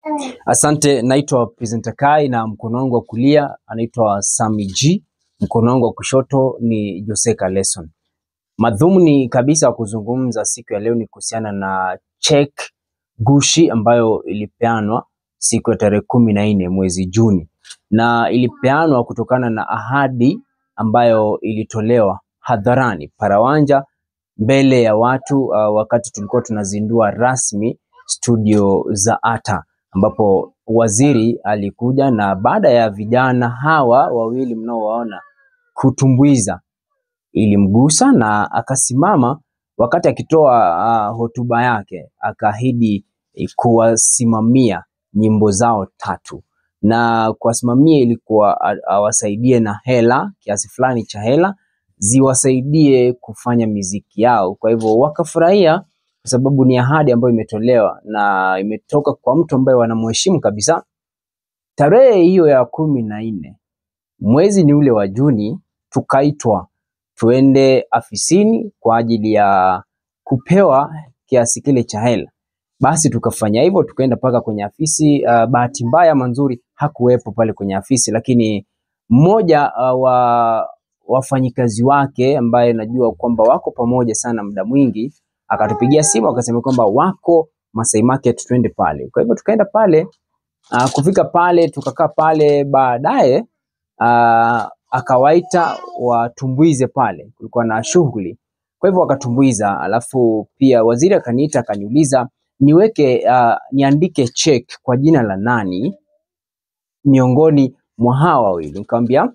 Asante, naitwa Presenter Kai na mkono wangu wa kulia anaitwa Sami G, mkono wangu wa kushoto ni Jose Kaleson. Madhumuni kabisa ya kuzungumza siku ya leo ni kuhusiana na check gushi ambayo ilipeanwa siku ya tarehe kumi na nne mwezi Juni, na ilipeanwa kutokana na ahadi ambayo ilitolewa hadharani parawanja mbele ya watu uh, wakati tulikuwa tunazindua rasmi studio za Ata ambapo waziri alikuja na baada ya vijana hawa wawili mnaowaona kutumbuiza ilimgusa na akasimama wakati akitoa uh, hotuba yake akaahidi eh, kuwasimamia nyimbo zao tatu na kuwasimamia ilikuwa a- awasaidie na hela kiasi fulani cha hela ziwasaidie kufanya miziki yao. Kwa hivyo wakafurahia kwa sababu ni ahadi ambayo imetolewa na imetoka kwa mtu ambaye wanamheshimu kabisa. Tarehe hiyo ya kumi na nne mwezi ni ule wa Juni, tukaitwa tuende afisini kwa ajili ya kupewa kiasi kile cha hela. Basi tukafanya hivyo, tukaenda mpaka kwenye afisi. Uh, bahati mbaya ama nzuri hakuwepo pale kwenye afisi, lakini mmoja uh, wa wafanyikazi wake ambaye najua kwamba wako pamoja sana muda mwingi akatupigia simu akasema kwamba wako Masai Market, twende pale. Kwa hivyo tukaenda pale. Uh, kufika pale tukakaa pale, baadaye uh, akawaita watumbuize pale, kulikuwa na shughuli. Kwa hivyo wakatumbuiza, alafu pia waziri akaniita akaniuliza niweke uh, niandike check kwa jina la nani miongoni mwa hawa wawili. Nikamwambia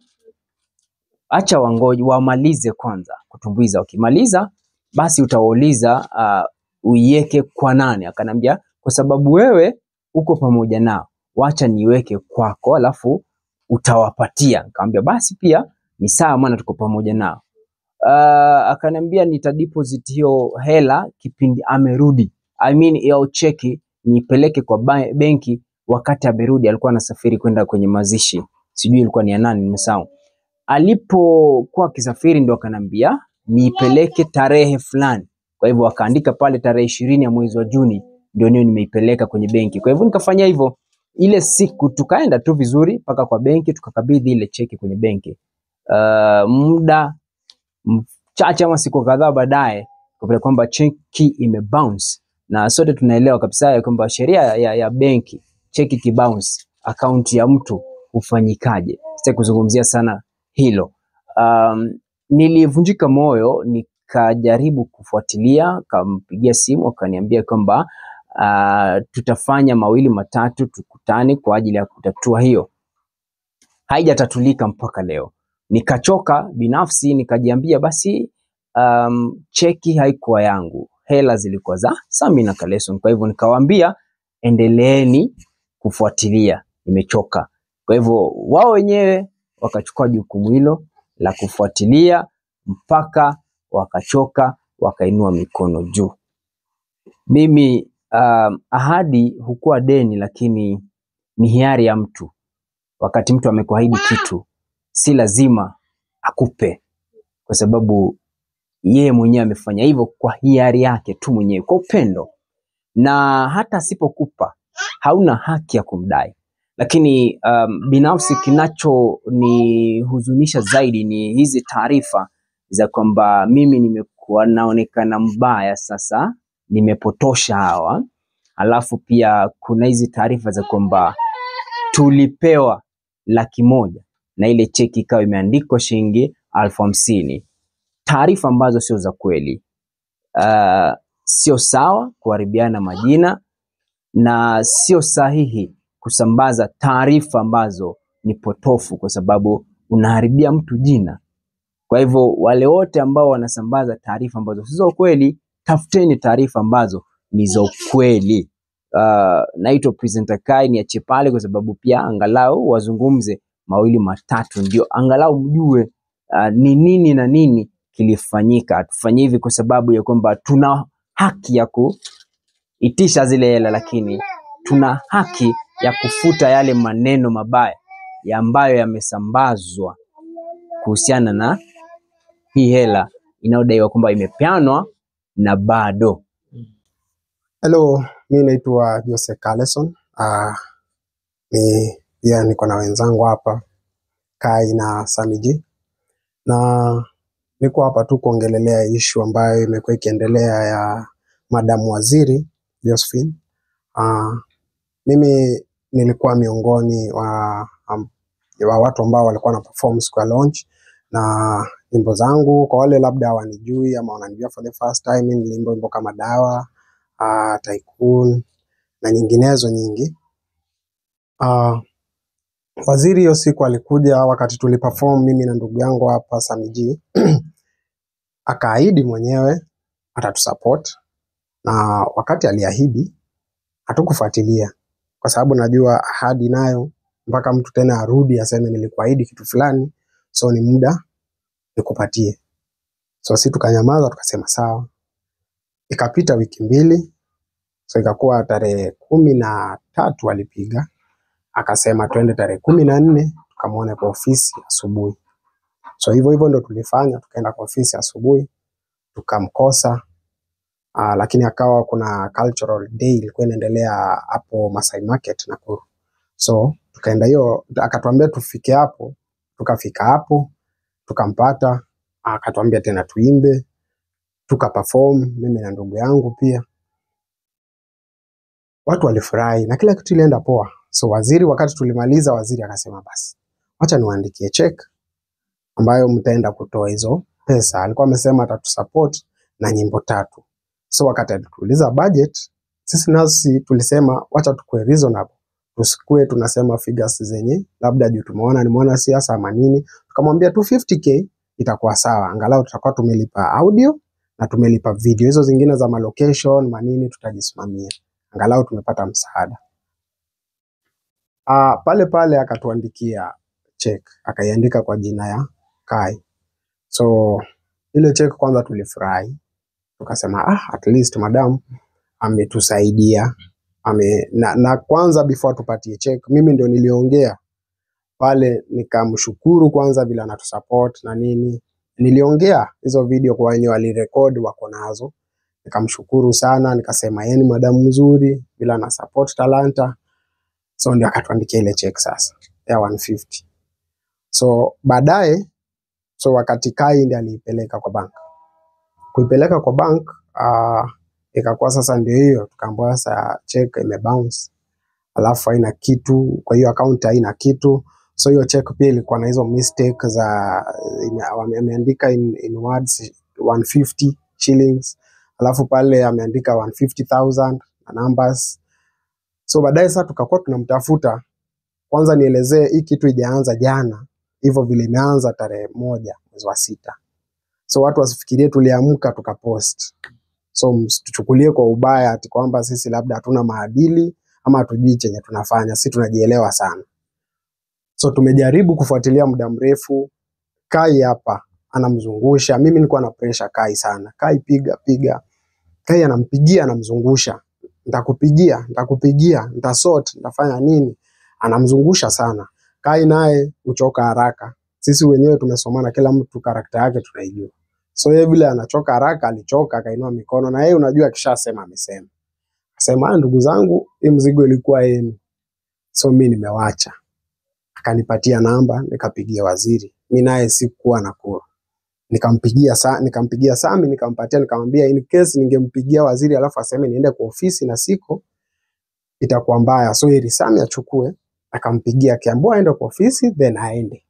acha wangoje wamalize kwanza kutumbuiza, wakimaliza basi utawauliza uh, uiweke kwa nani. Akanambia kwa sababu wewe uko pamoja nao, wacha niweke kwako, alafu utawapatia. Nikamwambia basi pia ni sawa, maana tuko pamoja nao. Uh, akaniambia nita deposit hiyo hela kipindi amerudi, I mean hiyo cheki nipeleke kwa ba- benki wakati amerudi. Alikuwa anasafiri kwenda kwenye mazishi, sijui ilikuwa ni ya nani, nimesahau. Alipokuwa akisafiri ndo akanambia niipeleke tarehe fulani. Kwa hivyo akaandika pale tarehe ishirini ya mwezi wa Juni ndio niyo nimeipeleka kwenye benki. Kwa hivyo nikafanya hivyo ile siku, tukaenda tu vizuri mpaka kwa benki, tukakabidhi ile cheki kwenye benki. Uh, muda mchache ama siku kadhaa baadaye kwa kwamba cheki imebounce, na sote tunaelewa kabisa ya kwamba sheria ya, ya benki cheki kibounce akaunti ya mtu hufanyikaje. Sitaki kuzungumzia sana hilo. Um, nilivunjika moyo nikajaribu kufuatilia, kampigia simu akaniambia kwamba uh, tutafanya mawili matatu, tukutane kwa ajili ya kutatua hiyo haijatatulika mpaka leo. Nikachoka binafsi, nikajiambia basi, um, cheki haikuwa yangu, hela zilikuwa za Sami na Kaleson. Kwa hivyo nikawaambia endeleeni kufuatilia, nimechoka. Kwa hivyo wao wenyewe wakachukua jukumu hilo la kufuatilia mpaka wakachoka, wakainua mikono juu. Mimi um, ahadi hukuwa deni, lakini ni hiari ya mtu wakati mtu amekuahidi kitu si lazima akupe, kwa sababu yeye mwenyewe amefanya hivyo kwa hiari yake tu mwenyewe, kwa upendo, na hata asipokupa hauna haki ya kumdai. Lakini um, binafsi kinachonihuzunisha zaidi ni hizi taarifa za kwamba mimi nimekuwa naonekana mbaya, sasa nimepotosha hawa, alafu pia kuna hizi taarifa za kwamba tulipewa laki moja na ile cheki ikawa imeandikwa shilingi elfu hamsini. Taarifa ambazo sio za kweli. Uh, sio sawa kuharibiana majina na sio sahihi kusambaza taarifa ambazo ni potofu, kwa sababu unaharibia mtu jina. Kwa hivyo wale wote ambao wanasambaza taarifa ambazo si za ukweli, tafuteni taarifa ambazo ni za ukweli. Uh, naitwa Presenter Kai, niachie pale kwa sababu pia angalau wazungumze mawili matatu, ndio angalau mjue uh, ni nini na nini kilifanyika. Hatufanye hivi kwa sababu ya kwamba tuna haki ya kuitisha zile hela, lakini tuna haki ya kufuta yale maneno mabaya ya ambayo yamesambazwa kuhusiana na hii hela inayodaiwa kwamba imepeanwa na bado Hello, mi naitwa Jose Carleson Uh, ni pia niko na wenzangu hapa Kai na Samiji na niko hapa tu kuongelelea ishu ambayo imekuwa ikiendelea ya Madam Waziri Josephine. Uh, mimi nilikuwa miongoni wa, um, wa watu ambao walikuwa na perform siku ya launch na nyimbo zangu. Kwa wale labda hawanijui ama wananijua for the first time, mimi niliimba wimbo kama Dawa, uh, Tycoon na nyinginezo nyingi. Uh, Waziri hiyo siku alikuja wakati tuliperform mimi na ndugu yangu hapa Samiji akaahidi mwenyewe atatusupport, na wakati aliahidi hatukufuatilia kwa sababu najua ahadi nayo mpaka mtu tena arudi aseme nilikuahidi kitu fulani, so ni muda nikupatie. So si tukanyamaza, tukasema sawa. Ikapita wiki mbili, so ikakuwa tarehe kumi na tatu alipiga akasema twende tarehe kumi na nne tukamwone kwa ofisi asubuhi. So hivyo hivyo ndo tulifanya, tukaenda kwa ofisi asubuhi tukamkosa. Uh, lakini akawa kuna cultural day ilikuwa inaendelea hapo Masai Market Nakuru. So tukaenda hiyo, akatuambia tufike hapo, tukafika hapo tukampata, akatuambia tena tuimbe, tukaperform mimi na ndugu yangu pia. Watu walifurahi na kila kitu ilienda poa. So waziri, wakati tulimaliza, waziri akasema basi, wacha niwaandikie check ambayo mtaenda kutoa hizo pesa. Alikuwa amesema atatusupport na nyimbo tatu. So wakati alituuliza budget, sisi nasi tulisema wacha tukue reasonable, tusikue tunasema figures zenye labda juu tumeona ni mwana siasa ama nini. Tukamwambia 250k itakuwa sawa, angalau tutakuwa tumelipa audio na tumelipa video, hizo zingine za malocation manini tutajisimamia, angalau tumepata msaada. Ah, pale pale akatuandikia check, akaiandika kwa jina ya Kai. So ile check kwanza tulifurahi, tukasema ah, at least madam ametusaidia ame, na, na kwanza before tupatie check, mimi ndio niliongea pale nikamshukuru kwanza vile anatusupport na nini. Niliongea hizo video kwa wenye walirekodi wako nazo, nikamshukuru sana, nikasema yeye ni madamu mzuri vile ana support talanta. So ndio akatuandikia ile check sasa ya 150. So baadaye, so wakati Kai ndiye aliipeleka kwa bank, kuipeleka kwa bank uh, ikakuwa sasa ndio hiyo, tukaambiwa sasa check imebounce, alafu haina kitu, kwa hiyo account haina kitu. So hiyo check pia ilikuwa na hizo mistake za ime- wame- ameandika in, in words 150 shillings, alafu pale ameandika 150,000 na numbers. So baadaye sasa tukakuwa tunamtafuta kwanza, nielezee hii kitu ijaanza jana, hivyo vile imeanza tarehe moja mwezi wa sita. So watu wasifikirie tuliamka tukapost. So msituchukulie kwa ubaya ati kwamba sisi labda hatuna maadili ama hatujui chenye tunafanya, si tunajielewa sana. So tumejaribu kufuatilia muda mrefu. Kai hapa anamzungusha, mimi nilikuwa na pressure Kai sana. Kai piga piga, Kai anampigia anamzungusha, nitakupigia nitakupigia, nitasort, nitafanya nini, anamzungusha sana. Kai naye huchoka haraka, sisi wenyewe tumesomana, kila mtu karakta yake tunaijua. So yeye vile anachoka haraka, alichoka akainua mikono, na yeye unajua akishasema amesema. Akasema "Ah, ndugu zangu, hii mzigo ilikuwa yenu, so mi nimewacha. Akanipatia namba, nikapigia waziri. Mi naye sikuwa Nakuru, nikampigia sa, nikampigia Sami, nikampatia, nikamwambia in case ningempigia waziri alafu aseme niende kwa ofisi na siko, itakuwa mbaya, so ili Sami achukue. Akampigia akiambiwa aende kwa ofisi then aende.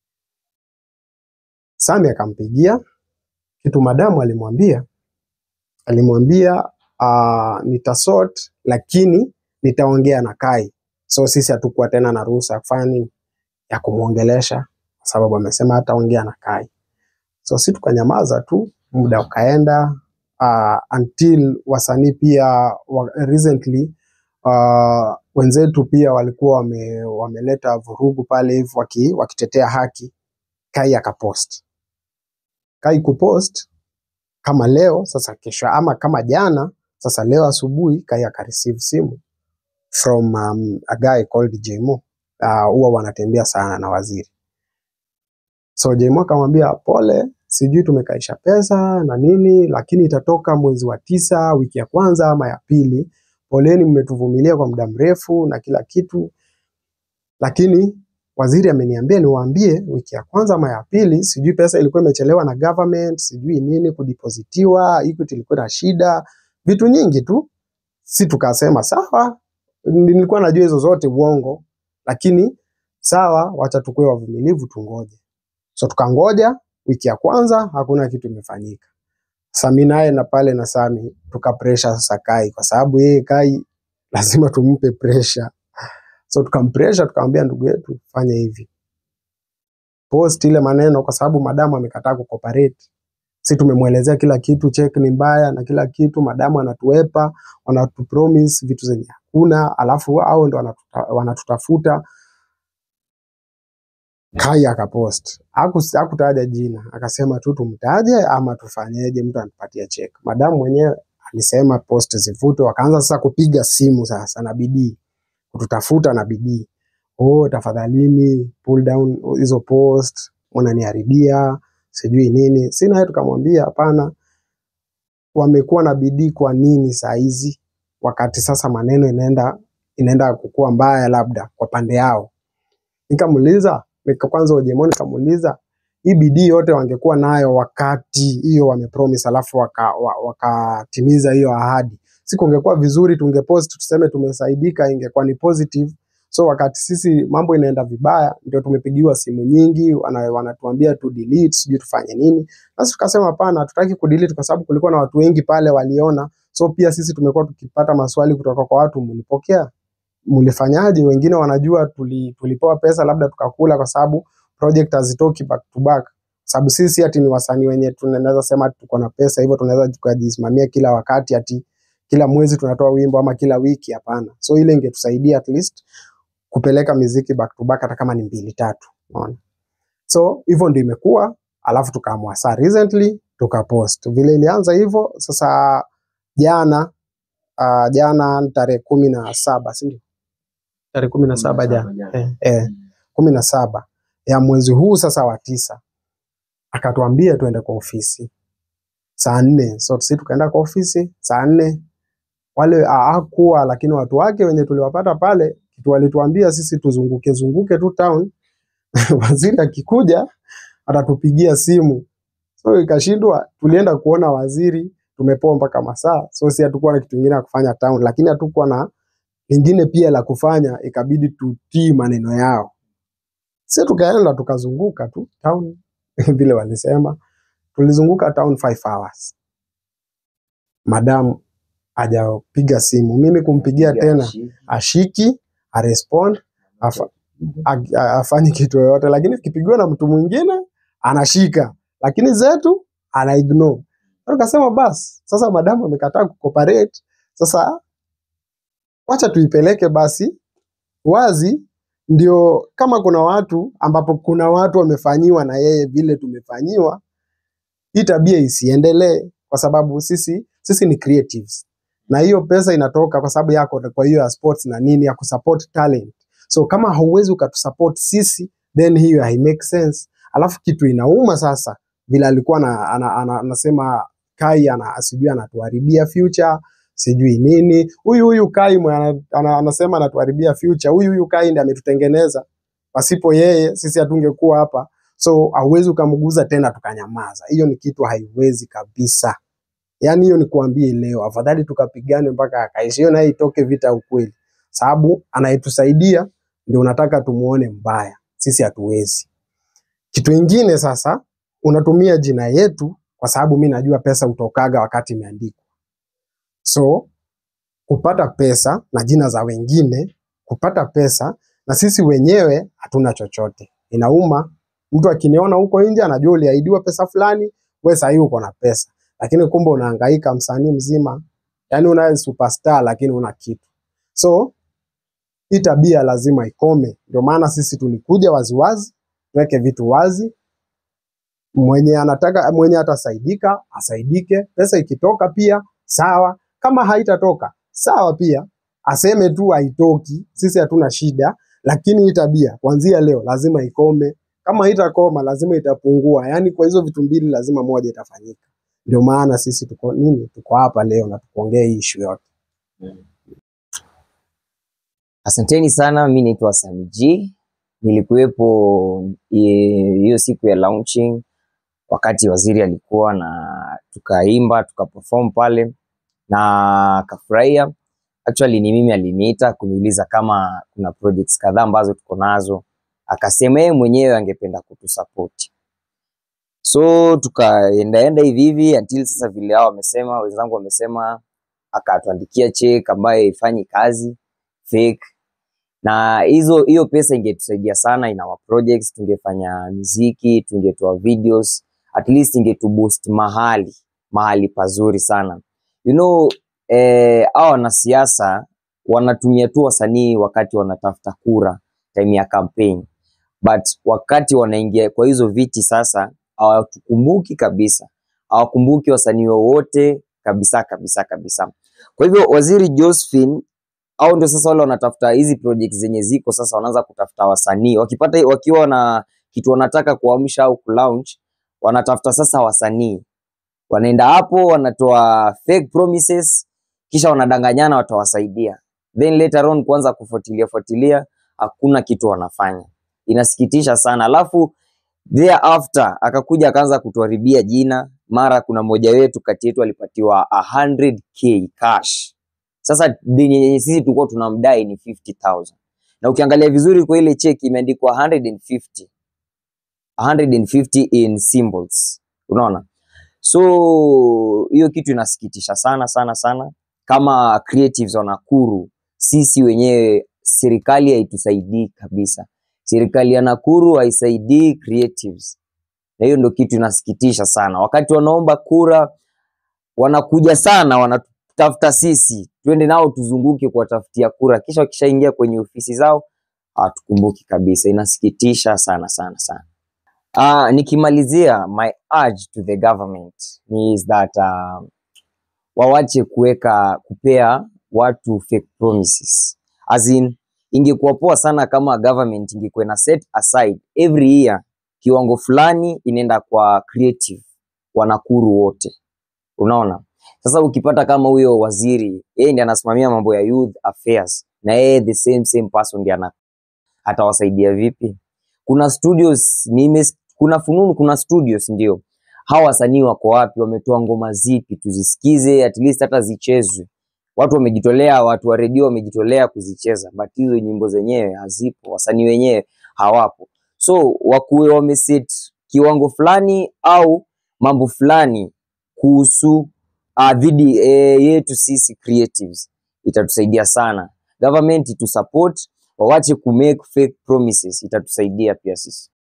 Sami akampigia kitu madamu alimwambia alimwambia uh, nitasort lakini nitaongea na Kai. So sisi hatukuwa tena na ruhusa ya kufanya nini, ya kumwongelesha kwa sababu amesema hataongea na Kai. So si tukanyamaza tu, muda ukaenda uh, until wasanii pia wa, recently uh, wenzetu pia walikuwa wame, wameleta vurugu pale hivi waki, wakitetea haki. Kai akapost. Kai kupost kama leo sasa kesho ama kama jana sasa leo asubuhi Kai akareceive simu from um, a guy called Jmo. Ah, huwa wanatembea sana na waziri. So Jmo akamwambia pole, sijui tumekaisha pesa na nini, lakini itatoka mwezi wa tisa wiki ya kwanza ama ya pili, poleni, mmetuvumilia kwa muda mrefu na kila kitu, lakini waziri ameniambia niwaambie, wiki ya kwanza ama ya pili, sijui pesa ilikuwa imechelewa na government, sijui nini kudepositiwa, Equity ilikuwa na shida, vitu nyingi tu. Si tukasema sawa, nilikuwa najua hizo zote uongo, lakini sawa, wacha tukue wavumilivu, tungoje. So tukangoja, wiki ya kwanza hakuna kitu imefanyika. Sami naye na pale na Sami tukapresha sasa Kai, kwa sababu yeye Kai lazima tumpe pressure. So tukampresha tukamwambia, ndugu yetu, fanya hivi, post ile maneno, kwa sababu madamu amekataa kucooperate. Si tumemwelezea kila kitu, check ni mbaya na kila kitu, madamu anatuepa, wanatupromise vitu zenye hakuna, alafu hao ndo wanatuta, wanatutafuta. Kai akapost, Haku- hakutaja jina, akasema tu tumtaje ama tufanyeje, mtu anatupatia check. Madamu mwenyewe alisema post zivutwe, wakaanza sasa kupiga simu sasa na bidii kututafuta na bidii. Oh, tafadhalini pull down hizo post, unaniharibia sijui nini. Sina yeye, tukamwambia hapana, wamekuwa na bidii kwa nini saa hizi, wakati sasa maneno inaenda inaenda kukua mbaya, labda kwa pande yao. Nikamuuliza nika kwanza Ojemo, nikamuuliza hii bidii yote wangekuwa nayo wakati hiyo wamepromise, alafu wakatimiza waka wa- wakatimiza hiyo ahadi, si kungekuwa vizuri tungepost tuseme tumesaidika, ingekuwa ni positive. So wakati sisi mambo inaenda vibaya, ndio tumepigiwa simu nyingi, wana- wanatuambia tu delete, sijui tufanye nini. Basi tukasema hapana, hatutaki kudelete kwa sababu kulikuwa na watu wengi pale waliona. So pia sisi tumekuwa tukipata maswali kutoka kwa watu, mlipokea mlifanyaje? Wengine wanajua tuli, tulipewa pesa labda tukakula, kwa sababu project hazitoki back to back, sababu sisi ati ni wasanii wenye tunaweza sema tuko na pesa hivyo tunaweza tukajisimamia kila wakati, ati kila mwezi tunatoa wimbo ama kila wiki. Hapana, so ile ingetusaidia at least kupeleka miziki back to back, hata kama ni mbili tatu, unaona. So hivyo ndio imekuwa, alafu tukaamua saa recently tukapost vile ilianza hivyo. Sasa jana uh, jana tarehe kumi na saba si ndio? tarehe kumi na saba jana eh, eh, kumi na saba ya mwezi huu sasa wa tisa, akatuambia tuende kwa ofisi saa nne. So sisi tukaenda kwa ofisi saa nne. Wale hakuwa, lakini watu wake wenye tuliwapata pale, kitu walituambia sisi tuzunguke zunguke tu town waziri akikuja atatupigia simu. So ikashindwa, tulienda kuona waziri, tumepoa mpaka masaa, so si hatukuwa na kitu kingine ya kufanya town, lakini hatukuwa na lingine pia la kufanya, ikabidi tutii maneno yao. Sisi tukaenda tukazunguka tu town vile walisema, tulizunguka town 5 hours. Madam hajapiga simu, mimi kumpigia tena ashiki, arespond, afa, ag- a- afanyi kitu yoyote, lakini akipigiwa na mtu mwingine anashika, lakini zetu ana ignore. Sasa Tukasema basi, sasa madamu amekataa kucooperate, sasa wacha tuipeleke basi wazi, ndio kama kuna watu ambapo kuna watu wamefanyiwa na yeye vile tumefanyiwa, hii tabia isiendelee, kwa sababu sisi sisi ni creatives na hiyo pesa inatoka kwa sababu yako, kwa hiyo ya sports na nini ya kusupport talent. So kama hauwezi ukatusupport sisi, then hiyo hai make sense. Alafu kitu inauma sasa, vile alikuwa na, ana, ana, anasema Kai ana, sijui anatuharibia future sijui nini. Huyu huyu Kai mwe ana, ana, anasema anatuharibia future. Huyu huyu Kai ndiye ametutengeneza, pasipo yeye sisi hatungekuwa hapa. So hauwezi ukamguza tena tukanyamaza. Hiyo ni kitu haiwezi kabisa. Yaani hiyo ni kuambie leo, afadhali tukapigane mpaka akaishi. Hiyo naye itoke vita ukweli, sababu anayetusaidia ndio unataka tumuone mbaya, sisi hatuwezi. Kitu ingine sasa, unatumia jina yetu kwa sababu mi najua pesa utokaga wakati imeandikwa. So kupata pesa na jina za wengine, kupata pesa na sisi wenyewe hatuna chochote. Inauma. Mtu akiniona huko nje anajua uliahidiwa pesa fulani, wewe sasa hivi uko na pesa, lakini kumbe unahangaika msanii mzima, yani una superstar lakini una kitu. So hii tabia lazima ikome. Ndio maana sisi tulikuja waziwazi, tuweke vitu wazi. Mwenye anataka mwenye atasaidika asaidike, pesa ikitoka pia sawa, kama haitatoka sawa pia, aseme tu haitoki, sisi hatuna shida, lakini hii tabia kuanzia leo lazima ikome. Kama haitakoma lazima itapungua, yaani kwa hizo vitu mbili lazima moja itafanyika. Ndio maana sisi tuko nini, tuko hapa leo na tukuongea hii issue yote. Asanteni sana, mi naitwa Sami G. Nilikuwepo eh, hiyo siku ya launching wakati waziri alikuwa na tukaimba tukaperform pale na akafurahia. Actually ni mimi aliniita kuniuliza kama kuna projects kadhaa ambazo tuko nazo, akasema yeye mwenyewe angependa kutusupport. So tukaendaenda hivi hivi until sasa vile hao wamesema, wenzangu wamesema, akatuandikia check ambayo haifanyi kazi fake na hizo hiyo pesa ingetusaidia sana in our projects, tungefanya muziki, tungetoa videos, at least ingetuboost mahali mahali pazuri sana. You know, eh, hao wanasiasa wanatumia tu wasanii wakati wanatafuta kura time ya campaign, but wakati wanaingia kwa hizo viti sasa hawatukumbuki kabisa, hawakumbuki wasanii wowote kabisa kabisa kabisa. Kwa hivyo waziri Josephine au ndio sasa wale wanatafuta hizi project zenye ziko sasa, wanaanza kutafuta wasanii wakipata, wakiwa na kitu wanataka kuamsha au kulaunch, wanatafuta sasa wasanii, wanaenda hapo wanatoa fake promises, kisha wanadanganyana watawasaidia, then later on kuanza kufuatilia fuatilia, hakuna kitu wanafanya. Inasikitisha sana. Alafu thereafter akakuja akaanza kutuharibia jina. Mara kuna mmoja wetu kati yetu alipatiwa 100k cash sasa deni yenye sisi tulikuwa tunamdai ni 50000 na ukiangalia vizuri kwa ile cheki imeandikwa 150 150 in symbols unaona so hiyo kitu inasikitisha sana sana sana kama creatives wa Nakuru sisi wenyewe serikali haitusaidii kabisa serikali ya Nakuru haisaidii creatives na hiyo ndio kitu inasikitisha sana wakati wanaomba kura wanakuja sana wanatafuta sisi twende nao tuzunguke kuwatafutia kura, kisha wakishaingia kwenye ofisi zao hawatukumbuki kabisa. Inasikitisha sana sana sana. Uh, nikimalizia my urge to the government is that uh, wawache kuweka kupea watu fake promises. As in, ingekuwa poa sana kama government ingekuwa na set aside every year kiwango fulani inaenda kwa creative wa Nakuru wote, unaona sasa ukipata kama huyo waziri yeye ndiye anasimamia mambo ya youth affairs na yeye the same same person ndiye ana atawasaidia vipi? Kuna studios nime, kuna fununu, kuna studios ndio. Hawa wasanii wako wapi? Wametoa ngoma zipi? Tuzisikize at least hata zichezwe. Watu wamejitolea, watu wa redio wamejitolea kuzicheza, but hizo nyimbo zenyewe hazipo, wasanii wenyewe hawapo. So wakuwe wameset kiwango fulani au mambo fulani kuhusu uh, dhidi eh, yetu sisi creatives itatusaidia sana. Government itu support, wawache ku make fake promises, itatusaidia pia sisi.